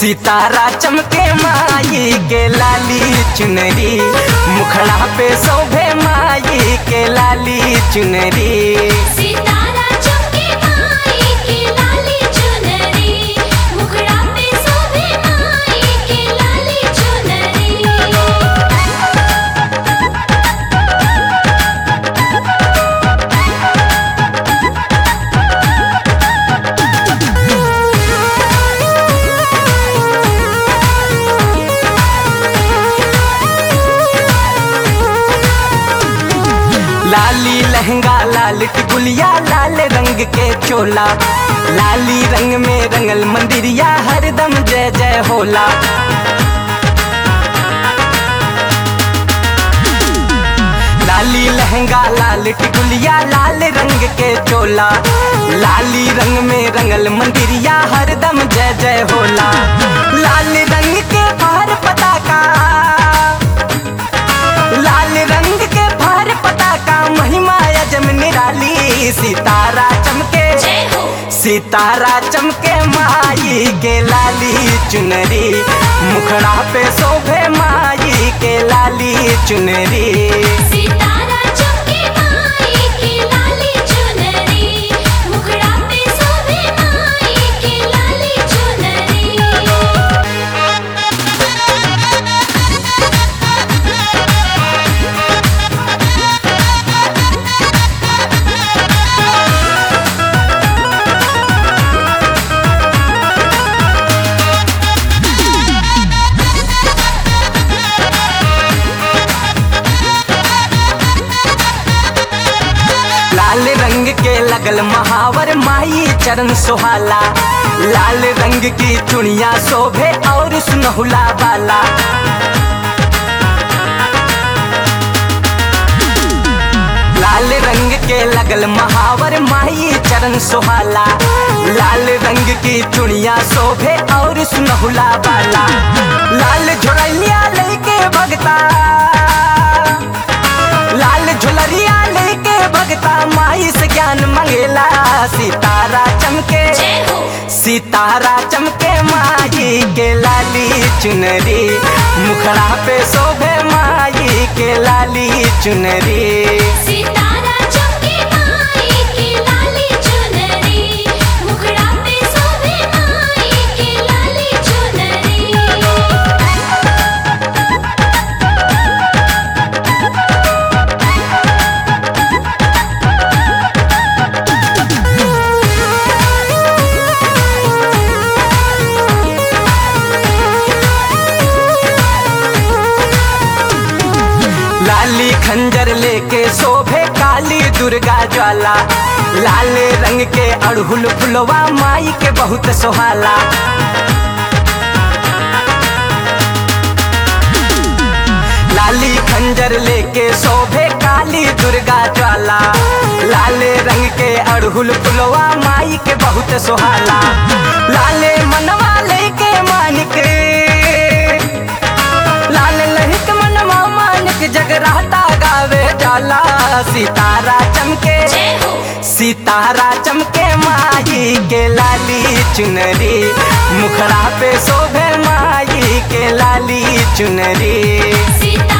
सितारा चमके माई के लाली चुनरी मुखड़ा पे शोभे माई के लाली चुनरी सितारा चमके माई के लाली चुनरी मुखड़ा पे शोभे माई के लाली चुनरी लाली लहंगा लाल टिकुलिया लाल रंग के चोला लाली रंग में रंगल मंदिरिया हरदम जय जय होला लाली लहंगा लाल टिकुलिया लाल रंग के चोला लाली रंग में रंगल मंदिरिया हरदम जय जय होला लाल रंग के बाहर पताका लाल रंग के बाहर पताका महिमा अजम निराली सितारा चमके जय हो सितारा चमके माई के लाली चुनरी मुखड़ा पे शोभे माई के लाली चुनरी सितारा चमके माई के लाली चुनरी मुखड़ा पे शोभे माई के लाली चुनरी लाल रंग के लगल महावर माई चरण सुहाला लाल रंग की चुनिया शोभे और सुनहुला वाला लाल रंग के लगल महावर माई चरण सुहाला लाल रंग की चुनिया शोभे और सुनहुला वाला लाल झोड़ैया लेके भगता लाल झुलरिया लेके भगता माई से ज्ञान मंगेला सितारा चमके जय हो सितारा चमके माई के लाली चुनरी मुखड़ा पे शोभे माई के लाली चुनरी सितारा चमके माई के लाली चुनरी मुखड़ा पे शोभे माई के लाली चुनरी लाली खंजर लेके शोभे काली दुर्गा ज्वाला लाल रंग के अड़हुल फुलवा माई के बहुत सोहाला लाली खंजर लेके शोभे काली दुर्गा ज्वाला लाल रंग के अड़हुल फुलवा माई के बहुत सोहाला लाले मनवा लेके मानिक लाल लहिक मनवा मानिक जगराता गावे जाला सितारा चमके जय हो सितारा चमके माई के लाली चुनरी मुखड़ा पे शोभे माई के लाली चुनरी सितारा